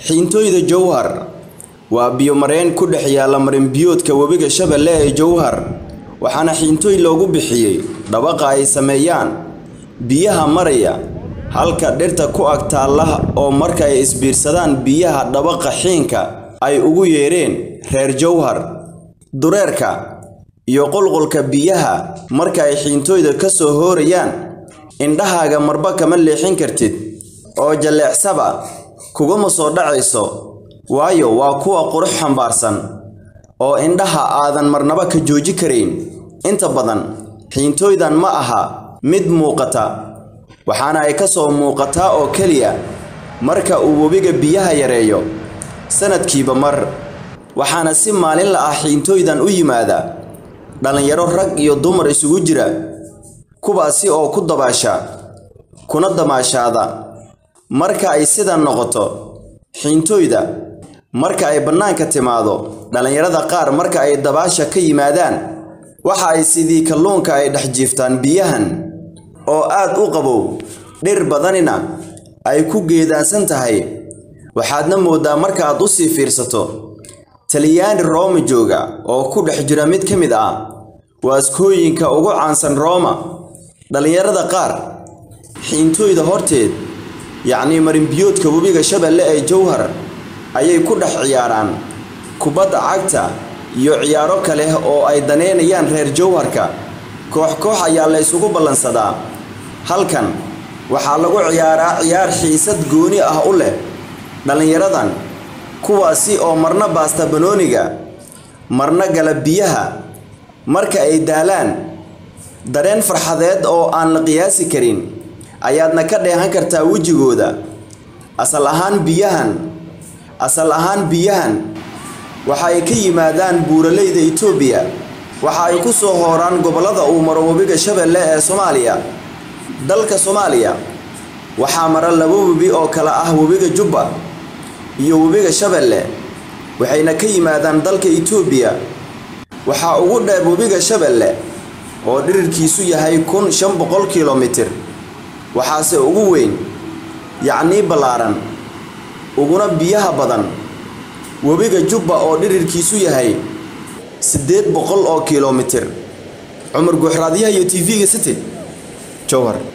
xiintooyda jowhar waa biyo-mareen ku dhex yaalla marin-biyoodka webiga shabeelle ee jowhar waxaana xiintooy loogu bixiyey dhabaqa ay sameeyaan biyaha maraya halka dhirta ku ag taalla oo marka ay isbiirsadaan biyaha dhabaqa xiinka ay ugu yeedheen reer jowhar dureerka iyo qulqulka biyaha marka ay xiintooyda ka soo hoorayaan indhahaaga marba kama leexin kartid oo jalleecsaba kuguma soo dhacayso waayo waa kuwa qurux xambaarsan oo indhaha aadan marnaba ka jooji karayn inta badan xiintooydan ma aha mid muuqata waxaana ay ka soo muuqataa oo keliya marka uu webiga biyaha yareeyo sanadkiiba mar waxaana si maalinla ah xiintooydan u yimaada dhallinyaro rag iyo dumar isugu jira kuwaasi oo ku dabaasha kuna damaashaada marka ay sidan noqoto xiintooyda marka ay bannaanka timaado dhallinyarada qaar marka ay dabaasha ka yimaadaan waxa ay sidii kalluunka ay dhex jiiftaan biyahan oo aad u qabow dhir badanina ay ku geedaansan tahay waxaadna mooddaa markaaad u sii fiirsato talyaani rooma jooga oo ku dhex jira mid ka mid ah waaskooyinka ugu caansan rooma dhallinyarada qaar xiintooyda horteed yacnii marinbiyoodka webiga shabeelle ee jowhar ayay ku dhex ciyaaraan kubadda cagta iyo ciyaaro kale oo ay daneynayaan reer jowharka koox koox ayaa la ysugu ballansadaa halkan waxaa lagu ciyaaraa ciyaar xiisad gooni ah u leh dhallinyaradan kuwaasi oo marna baasta banooniga marna gala biyaha marka ay daalaan dareen farxadeed oo aan la qiyaasi karin ayaadna ka dheehan kartaa wejigooda asal ahaan biyahan asal ahaan biyahan waxa ay ka yimaadaan buuraleyda itoobiya waxa ay ku soo hooraan gobollada uu maro webiga shabeelle ee soomaaliya dalka soomaaliya waxaa mara laba webi oo kale ah webiga jubba iyo webiga shabeelle waxayna ka yimaadaan dalka itoobiya waxaa ugu dheer webiga shabeelle oo dhirirkiisu yahay kun shan boqol kilomitir waxaase ugu weyn yacnii ballaaran uguna biyaha badan webiga jubba oo dhirirkiisu yahay siddeed boqol oo kilomitir cumar guuxraadyaha iyo t v-ga city jowhar